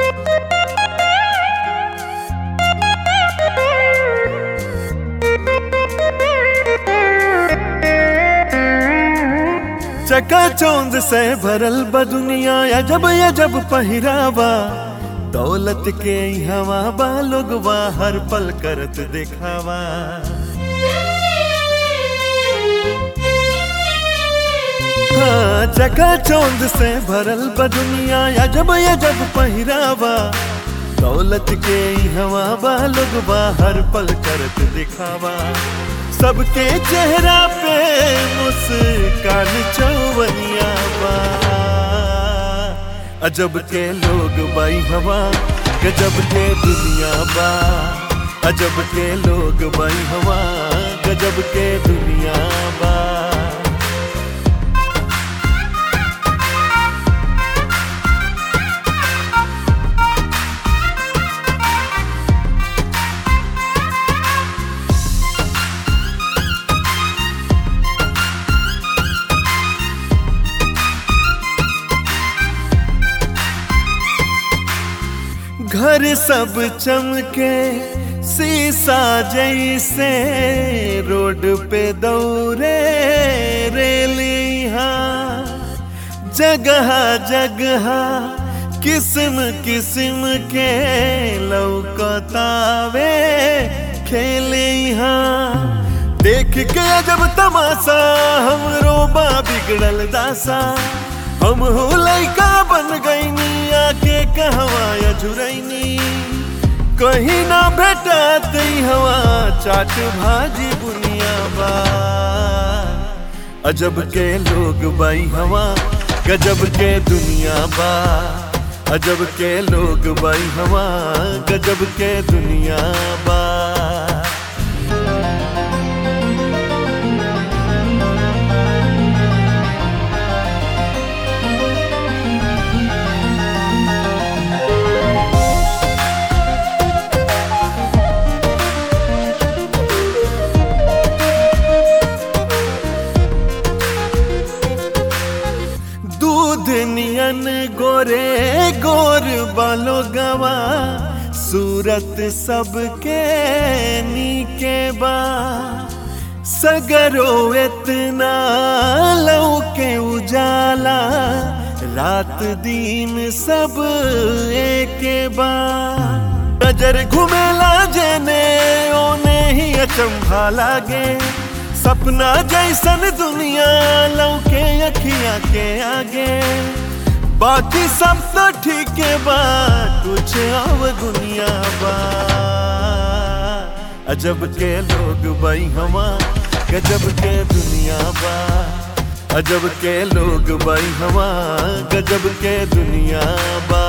चकाचौंध से भरल बा दुनिया अजब अजब पहिरावा दौलत के हवा बा लोगवा हर पल करत दिखावा हाँ चकाचौंध से भरल बा दुनिया अजब अजब पहिरावा दौलत के हवा बा लोगवा हर पल करत दिखावा सबके चेहरा पे मुस्कान चौवनिया बा अजब के लोग बाई हवा गजब के दुनिया बा अजब के लोग बाई हवा गजब के दुनिया बा घर सब चमके शीशा जैसे रोड पे दौरे रेलिया जगह जगह किस्म किस्म के लौकतावे खेलिया देख के जब तमाशा हम रोबा बिगड़ल दासा हम हो लैका बन गईनी आके कहवा झुरैनी कहीं ना भेटत हवा चाट भाजी बुनिया बा अजब के लोग बाई हवा गजब के दुनिया बा अजब के लोग बाई हवा गजब के दुनिया बा दूध नियन गोरे गोर बालो गवा सूरत सबके नीके बा सगरो इतना लौके उजाला रात दिन सब एके बा नजर घुमेला जेने ओने ही अचंभा लागे सपना जैसन दुनिया लौके अखिया के आगे बाकी सब तो ठीक बा कुछ और दुनिया बा अजब के लोग बाई हवा गजब के दुनिया बा अजब के लोग बाई हवा गजब के दुनिया बा